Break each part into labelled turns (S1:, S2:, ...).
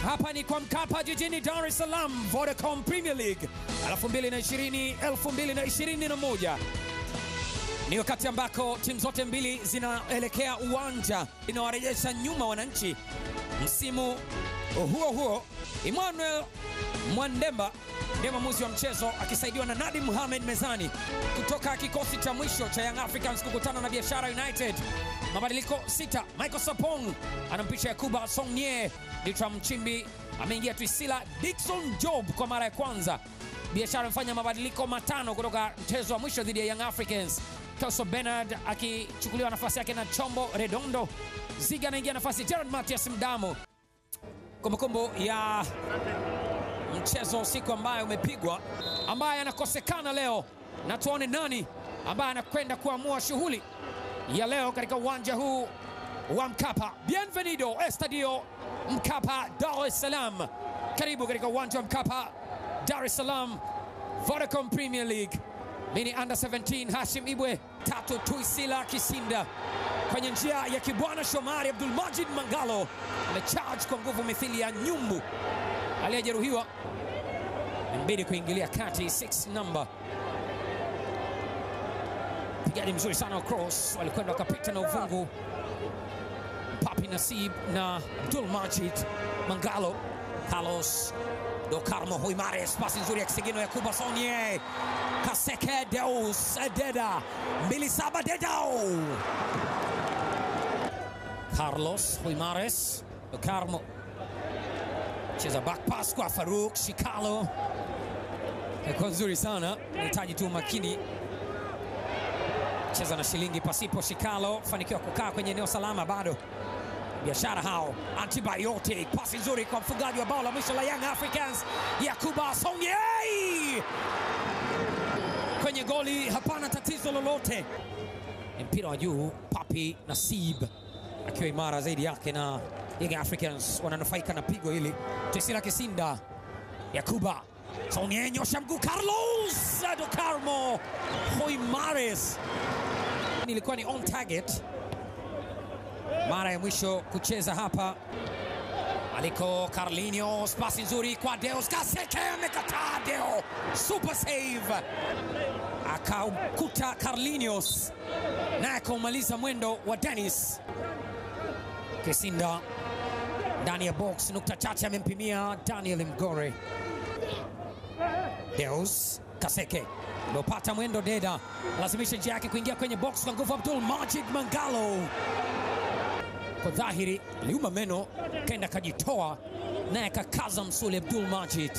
S1: Hapa ni kwa Mkapa jijini Dar es Salaam, Vodacom Premier League 2020 2021 ni wakati ambako timu zote mbili zinaelekea uwanja inawarejesha nyuma wananchi. Msimu huo huo, Emmanuel Mwandemba ndiye mwamuzi wa mchezo akisaidiwa na Nadim Mohamed mezani kutoka kikosi cha mwisho cha Young Africans kukutana na Biashara United. Mabadiliko sita, Michael Sapong anampisha Yakuba Songne, Ditram Mchimbi ameingia Twisila, Dickson Job kwa mara ya kwanza. Biashara amefanya mabadiliko matano kutoka mchezo wa mwisho dhidi ya Young Africans. Kelso Bernard akichukuliwa nafasi yake na Chombo Redondo. Ziga anaingia nafasi Gerard Matias Mdamo. Kumbukumbu ya mchezo usiku ambayo umepigwa, ambaye anakosekana leo, na tuone nani ambaye anakwenda kuamua shughuli ya leo katika uwanja huu wa Mkapa. Bienvenido Estadio Mkapa, Dar es Salaam. Karibu katika uwanja wa Mkapa, Dar es Salaam, Vodacom Premier League. Mini under 17 Hashim Ibwe tatu Tuisila Kisinda kwenye njia ya Kibwana Shomari Abdul Majid Mangalo amecharge kwa nguvu mithili ya nyumbu aliyejeruhiwa, mbidi kuingilia kati 6 number pigaji mzuri sana wa cross, walikwenda wakapita na uvungu Papi Nasib na Abdul Majid Mangalo. Carlos do Carmo Huimares, pasi nzuri ya kisigino ya Kuba Sonye Kaseke Deus Deda mbili saba Dedao Carlos Huimares do Carmo cheza back pass kwa Faruk Shikalo, ilikuwa nzuri sana, nahitaji tu makini cheza na shilingi pasipo. Shikalo fanikiwa kukaa kwenye eneo salama, bado biashara hao. Antibiotic, pasi nzuri kwa mfungaji wa bao la mwisho la Young Africans Yakuba Sonye kwenye goli, hapana tatizo lolote. Ni mpira wa juu, Papi Nasib akiwa imara zaidi yake, na Young Africans wananufaika na pigo hili. Tesila Kisinda, Yakuba Sonye nyosha mguu, Carlos do Carmo Hoimares ilikuwa ni on target mara ya mwisho kucheza hapa aliko Carlinhos, pasi nzuri kwa Deus Kaseke, amekataa Deo, super save, akaukuta Carlinhos naye akaumaliza mwendo wa Dennis Kisinda ndani ya box, nukta chache amempimia Daniel Mgore. Deus Kaseke Lopata mwendo Deda lazimisha njia yake kuingia kwenye box kwa nguvu. Abdul Majid Mangalo kwa dhahiri liuma meno, kenda kajitoa naye kakaza msuli. Abdul Majid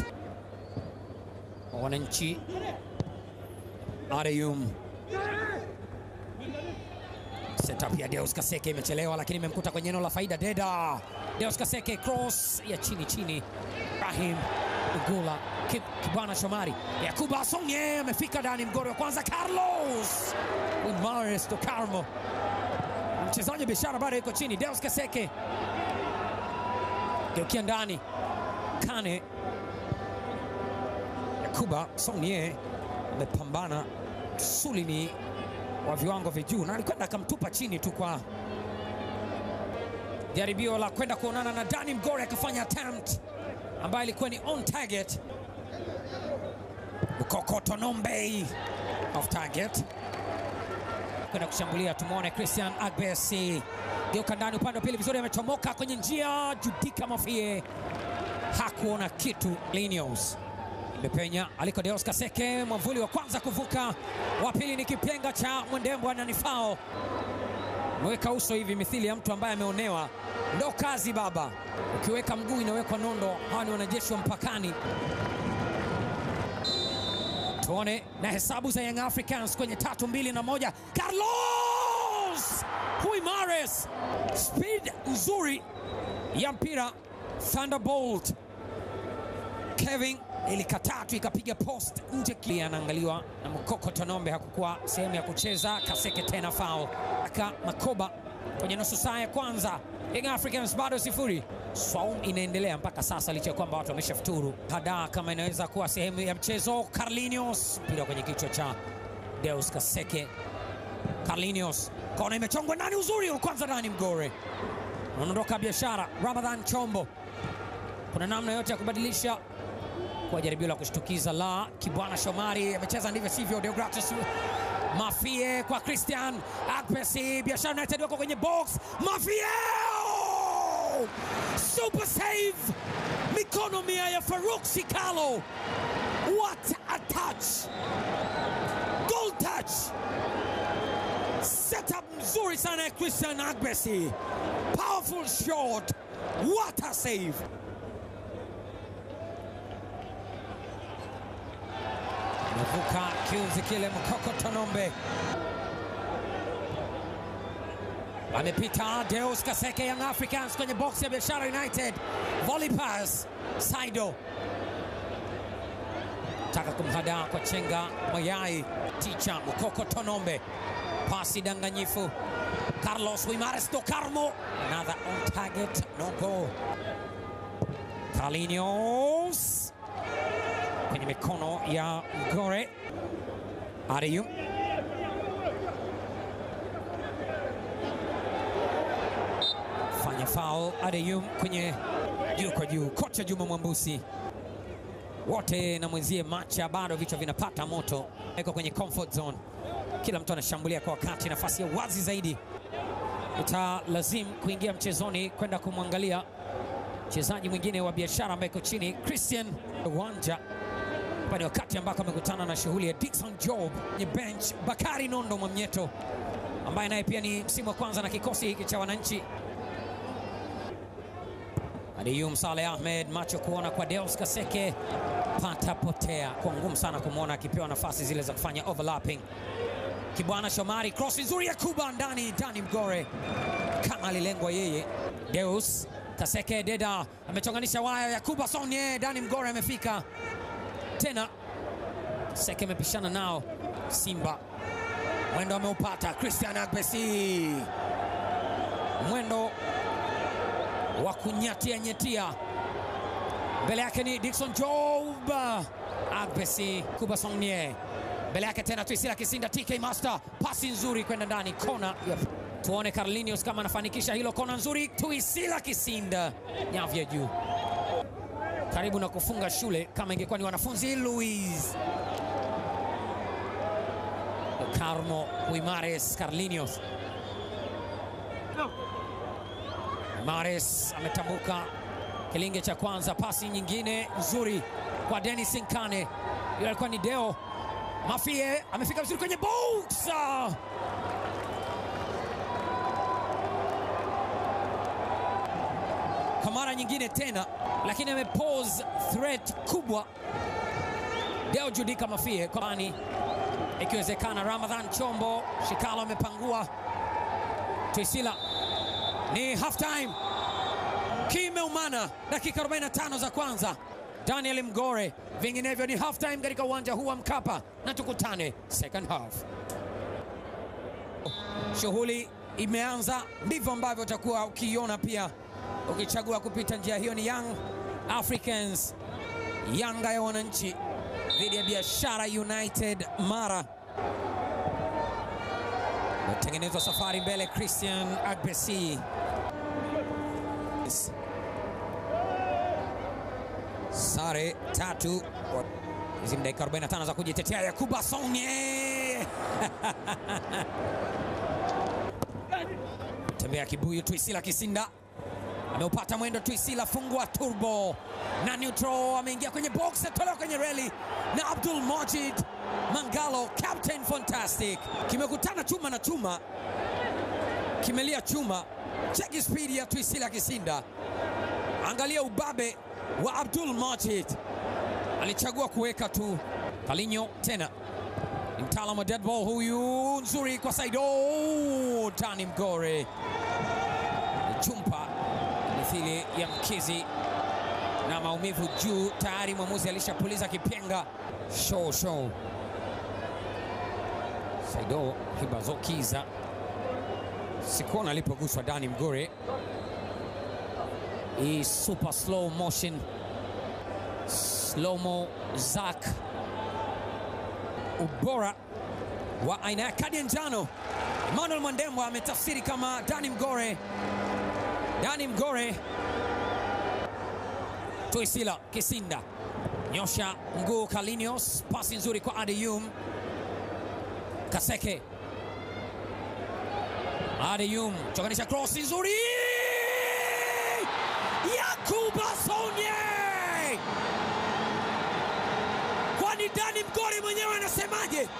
S1: wananchi Areyum setup ya Deus Kaseke imechelewa, lakini imemkuta kwenye eneo la faida. Deda Deus Kaseke cross ya chini chini, Rahim Ugula Kibwana Shomari, Yakuba Sonye amefika ndani, mgori wa kwanza Carlos Umares do Carmo, mchezaji wa biashara bado yuko chini. Deus Kaseke geukia ndani, Kane Yakuba Sonye amepambana, suli ni wa viwango vya juu na alikwenda akamtupa chini tu kwa jaribio la kwenda kuonana na Dani Mgore, akafanya attempt ambayo ilikuwa ni on target. Bukokoto Nombe off target kwenda kushambulia. Tumwone Christian Agbesi geuka ndani upande wa pili, vizuri amechomoka kwenye njia. Judika Mafie hakuona kitu. Linios imepenya aliko Deus Kaseke, mwamvuli wa kwanza kuvuka, wa pili ni kipenga cha Mwendembwa na nifao mweka uso hivi mithili ya mtu ambaye ameonewa. Ndo kazi baba, ukiweka mguu inawekwa nondo. Hawa ni wanajeshi wa mpakani. Tuone na hesabu za Young Africans kwenye tatu mbili na moja. Carlos Huimares, speed nzuri ya mpira. Thunderbolt Kevin ilikataa tu ikapiga post nje. Anaangaliwa na Mkoko Tonombe, hakukuwa sehemu ya kucheza. Kaseke tena foul aka Makoba kwenye nusu saa ya kwanza. Young Africans bado sifuri. Swaum inaendelea mpaka sasa licha ya kwamba watu wameshafuturu. Hada kama inaweza kuwa sehemu ya mchezo. Carlinhos mpira kwenye kichwa cha Deus Kaseke. Carlinhos kona imechongwa ndani, uzuri kwanza ndani, Mgore unaondoka biashara. Ramadhan Chombo kuna namna yote ya kubadilisha kwa jaribio la kushtukiza la Kibwana Shomari amecheza ndivyo sivyo. Deogratus Mafie kwa Christian Akpesi, Biashara United wako kwenye box. Mafie oh! super save, mikono mia ya Faruk Shikalo. What a touch, goal touch, setup mzuri sana ya Christian Akpesi, powerful shot, what a save. Amevuka kiunzi kile Mkoko Tonombe amepita Deus Kaseke Young Africans kwenye box ya Biashara United. Volley pass Saido taka kumhadaa kwa chenga mayai ticha Mkoko Tonombe, pasi danganyifu Carlos Wimares do Carmo, another on target, no goal. Carlinhos kwenye mikono ya Gore Ariyu fanya foul Adeyu kwenye juu kwa juu. Kocha Juma Mwambusi wote na mwenzie Macha, bado vichwa vinapata moto, iko kwenye comfort zone, kila mtu anashambulia kwa wakati. Nafasi ya wazi zaidi italazimu kuingia mchezoni kwenda kumwangalia mchezaji mwingine wa Biashara ambaye iko chini, Christian Wanja hapa ni wakati ambako amekutana na shughuli ya Dickson Job kwenye bench. Bakari Nondo Mwamnyeto ambaye naye pia ni msimu wa kwanza na kikosi hiki cha wananchi. Adiyum Saleh Ahmed, macho kuona kwa Deus Kaseke, pata potea, kwa ngumu sana kumwona akipewa nafasi zile za kufanya overlapping. Kibwana Shomari, cross nzuri ya Kuba ndani, Dani Mgore kama alilengwa yeye. Deus Kaseke Deda amechonganisha waya ya Kuba Sonye, Dani Mgore amefika tena Seke amepishana nao Simba, mwendo ameupata Christian Agbesi, mwendo wa kunyatia nyetia, mbele yake ni Dickson Job, Agbesi Kuba Sonye, mbele yake tena Twisila Kisinda, TK Master, pasi nzuri kwenda ndani, kona yep. Tuone Carlinhos kama anafanikisha hilo, kona nzuri, Twisila Kisinda, nyavu ya juu karibu na kufunga shule kama ingekuwa ni wanafunzi. Luis Carmo Wimares Carlinhos Wimares ametambuka kilinge cha kwanza, pasi nyingine nzuri kwa Dennis Nkane, yule alikuwa ni Deo Mafie, amefika vizuri kwenye box kwa mara nyingine tena lakini amepose threat kubwa Deo Judika Mafie kwani ikiwezekana. Ramadhan Chombo Shikalo amepangua Twisila, ni half time, kimeumana dakika 45 za kwanza. Daniel Mgore, vinginevyo ni half time katika uwanja huu wa Mkapa, na tukutane second half. Shughuli imeanza, ndivyo ambavyo utakuwa ukiiona pia ukichagua kupita njia hiyo. Ni Young Africans, Yanga ya wananchi dhidi ya Biashara United Mara. Metengenezwa safari mbele, Christian Agbesi sare tatu. Hizi ni dakika 45 za kujitetea. Yakuba Sonye tembea kibuyu. Twisila Kisinda ameupata mwendo. Twisila fungua turbo na neutral, ameingia kwenye box, atolewa kwenye reli na Abdul Majid Mangalo, Captain Fantastic. Kimekutana chuma na chuma, kimelia chuma. Cheki spidi ya Twisila Kisinda, angalia ubabe wa Abdul Majid, alichagua kuweka tu. Kalinyo tena ni mtaalamu wa dead ball huyu, nzuri kwa Saido. Dani Mgore chumpa mithili ya mkizi na maumivu juu tayari. Mwamuzi alishapuliza kipenga. Show show, Saido Hibazokiza sikuona alipoguswa Dani Mgore. Hii super slow motion slow mo Zak, ubora wa aina ya kadi ya njano. Emmanuel Mwandembwa ametafsiri kama Dani Mgore Dani Mgore Tuisila Kisinda nyosha mguu Kalinios, pasi nzuri kwa Adeyum Kaseke. Adeyum chokanisha cross nzuri, Yakuba Sonye. Kwani Dani Mgori mwenyewe anasemaje?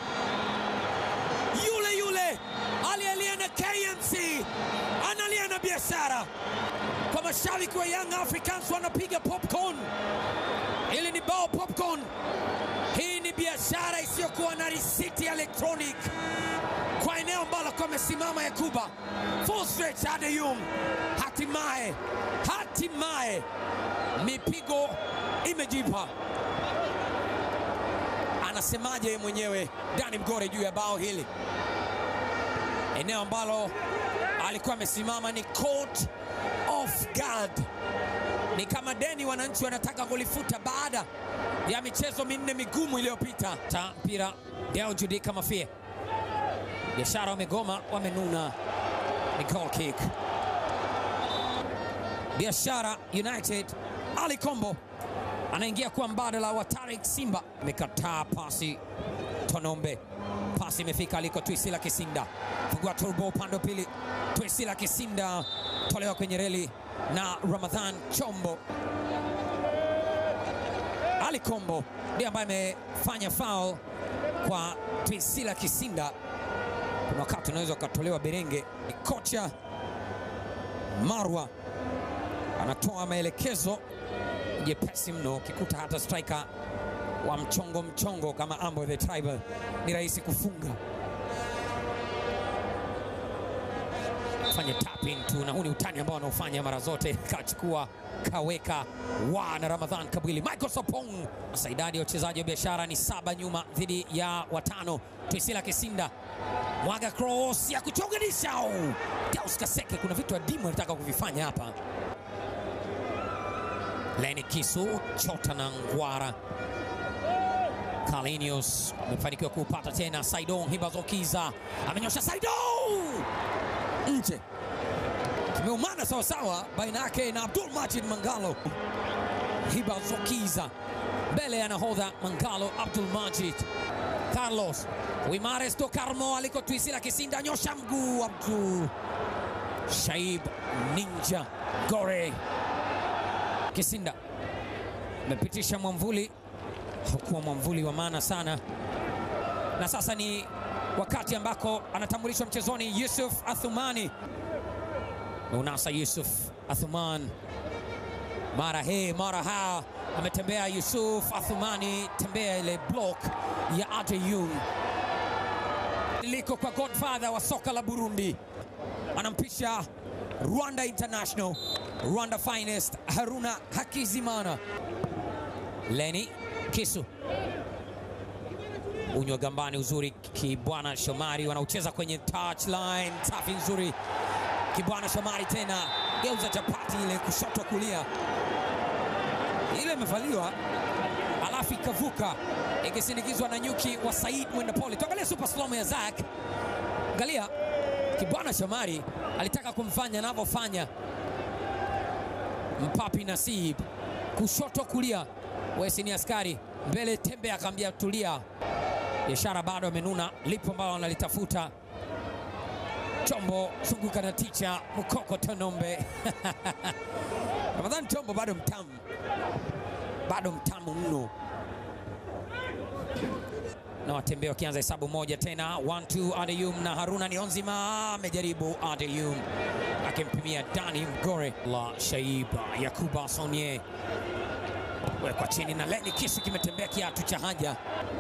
S1: Yule yule aliyelia na KMC analia na biashara. Kwa mashabiki wa Young Africans wanapiga popcorn. Hili ni bao popcorn. Hii ni biashara isiyokuwa na risiti ya electronic kwa eneo ambalo kwa amesimama Yakuba full stretch Adeyum. Hatimaye, hatimaye mipigo imejipa. Anasemaje mwenyewe Dani Mgore juu ya bao hili? Eneo ambalo alikuwa amesimama ni court of guard ni kama deni wananchi wanataka kulifuta baada ya michezo minne migumu iliyopita. Ta mpira Deo Judika Mafia, biashara wamegoma, wamenuna, ni goal kick. Biashara United, Ali Kombo anaingia kuwa mbadala wa Tarik Simba, amekataa pasi Tonombe, pasi imefika aliko Twisila Kisinda, fungua turbo upande wa pili, Twisila Kisinda tolewa kwenye reli na Ramadhan Chombo. Ali Kombo ndiye ambaye amefanya foul kwa Twisila Kisinda. Kuna wakati unaweza ukatolewa berenge. Kocha Marwa anatoa maelekezo jepesi mno, ukikuta hata striker wa mchongo mchongo kama Ambo the Tribal ni rahisi kufunga. Fanya tapping tu, na huu ni utani ambao wanaofanya mara zote. Kachukua kaweka wa na Ramadhan Kabwili, Michael Sopong. Sasa idadi ya wachezaji wa biashara ni saba nyuma dhidi ya watano. Twisila Kisinda mwaga cross ya kuchonganisha. Deus Kaseke, kuna vitu adimu anataka kuvifanya hapa. Leni Kisu chota na Ngwara Kalinius amefanikiwa kupata tena. Saidon Hibazokiza amenyosha, Saidon nje, kimeumana sawasawa baina yake na Abdul Majid Mangalo. Hibazokiza mbele ya nahodha Mangalo, Abdul Majid Carlos Wimares do Carmo aliko Twisila Kisinda, nyosha mguu Abdul Shaib Ninja Gore Kisinda amepitisha mwamvuli, hukuwa mwamvuli wa maana sana, na sasa ni wakati ambako anatambulishwa mchezoni Yusuf Athumani. Unasa Yusuf Athuman, mara he mara ha, ametembea Yusuf Athumani, tembea ile block ya Adeyum. Liko kwa godfather wa soka la Burundi, anampisha Rwanda International Rwanda finest Haruna Hakizimana. Leni Kisu unywa gambani, uzuri Kibwana Shomari wanaucheza kwenye touchline, safi nzuri. Kibwana Shomari tena geuza chapati ile kushoto kulia, ile imevaliwa alafu ikavuka ikisindikizwa na nyuki wa Said Mwendapole. Tuangalie super slow ya Zak, angalia Kibwana Shomari alitaka kumfanya anavyofanya Mpapi Nasib kushoto kulia, Wesi ni askari mbele, Tembe akaambia tulia. Biashara bado amenuna, lipo ambalo analitafuta. Chombo zunguka na ticha Mukoko Tonombe Ramadhani Chombo bado mtamu, bado mtamu mno, na watembea wakianza hesabu moja tena, 1-2 Adeyum na Haruna Nionzima amejaribu Adeyum akimpimia Dani Mgore la Shaiba Yakuba Sonye wekwa chini na Leni Kisu kimetembea kiatu cha haja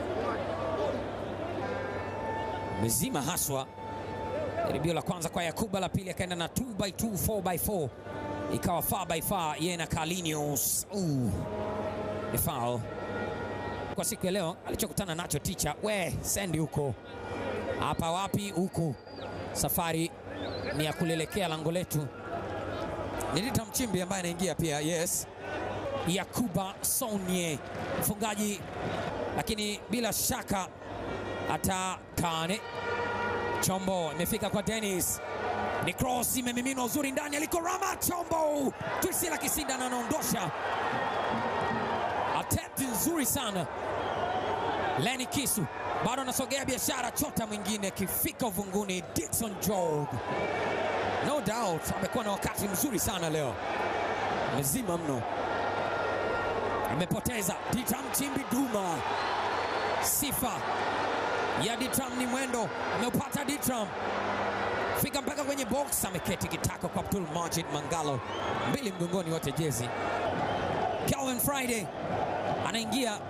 S1: mezima haswa. Jaribio la kwanza kwa Yakuba, la pili akaenda na 2 by 2 4 by 4 ikawa far by far, yeye na Kalinius. Ni foul kwa siku ya leo. Alichokutana nacho ticha, we sendi huko hapa, wapi huku, safari ni ya kulelekea lango letu. Ni Rita Mchimbi ambaye anaingia pia, yes. Yakuba Sonye mfungaji, lakini bila shaka atakane. Chombo imefika kwa Dennis, ni cross imemiminwa uzuri ndani aliko Rama Chombo, Twisila Kisinda na anaondosha attempt nzuri sana. Leni Kisu bado anasogea biashara, chota mwingine akifika uvunguni. Dickson Job, no doubt amekuwa na wakati mzuri sana leo, amezima mno, amepoteza. Ditram Chimbi Duma, sifa ya Ditram ni mwendo, ameupata Ditram fika mpaka kwenye box, ameketi kitako kwa Abdul Majid Mangalo, mbili mgongoni, wote jezi. Calvin Friday anaingia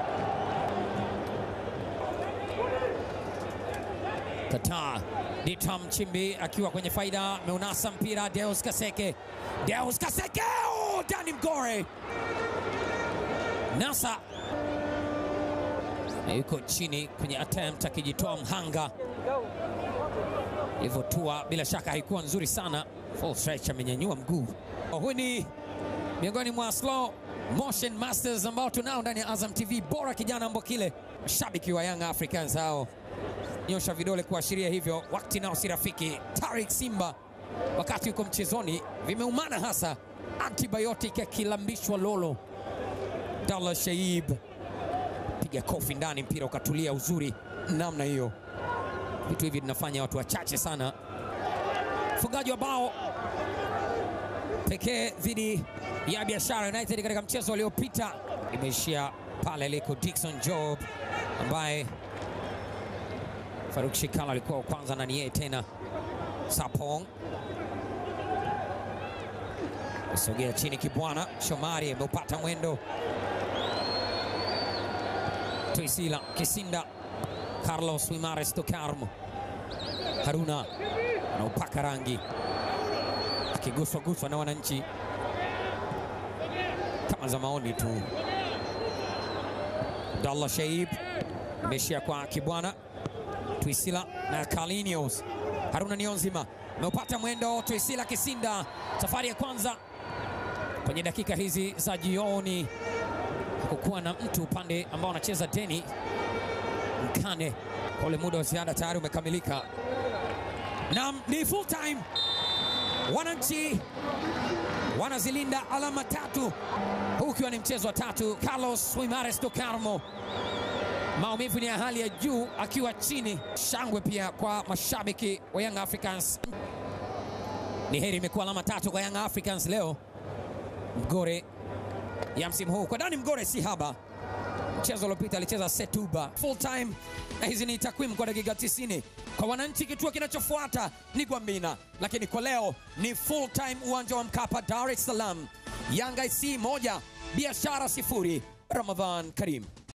S1: Kataa Ditram Chimbi akiwa kwenye faida, meunasa mpira Deus Kaseke, Deus Kaseke, oh, Dani Mgore nasa na yuko chini kwenye attempt akijitoa mhanga ilivyotua, bila shaka haikuwa nzuri sana. Full stretch amenyanyua mguu. Huyu ni miongoni mwa slow motion masters ambao tunao ndani ya Azam TV. Bora kijana Mbokile, mashabiki wa Young Africans hao nyosha vidole kuashiria hivyo, wakati nao si rafiki. Tarik Simba wakati yuko mchezoni vimeumana hasa, antibiotic akilambishwa lolo. Abdallah Shaib piga kofi ndani, mpira ukatulia uzuri namna hiyo. Vitu hivi vinafanya watu wachache sana. Mfungaji wa bao pekee dhidi ya Biashara United katika mchezo uliopita imeishia pale aliko Dickson Job ambaye Faruk Shikala alikuwa wa kwanza na ni yeye tena. Sapong sogea chini, Kibwana Shomari ameupata mwendo. Tuisila Kisinda, Carlos Wimares Tokarmo, Haruna anaupaka rangi, akiguswa guswa na wananchi kama za maoni tu. Abdallah Shaib imeishia kwa Kibwana Twisila na Kalinios. Haruna Nionzima ameupata mwendo. Twisila Kisinda, safari ya kwanza kwenye dakika hizi za jioni. Hakukuwa na mtu upande ambao anacheza Deni Mkane, kwa ule muda wa ziada tayari umekamilika. Naam, ni full time. Wananchi wanazilinda alama tatu, huu ukiwa ni mchezo wa tatu. Carlos Wimares do Carmo maumivu ni ya hali ya juu akiwa chini. Shangwe pia kwa mashabiki wa Young Africans. Ni heri imekuwa alama tatu kwa Young Africans leo. Mgore ya msimu huu kwa Dani Mgore si haba. Mchezo uliopita alicheza Setuba full time, na hizi ni takwimu kwa dakika 90. Kwa wananchi, kituo kinachofuata ni Gwambina, lakini kwa leo ni full time, uwanja wa Mkapa, Dar es Salaam. Yanga IC moja Biashara sifuri. Ramadhan Karim.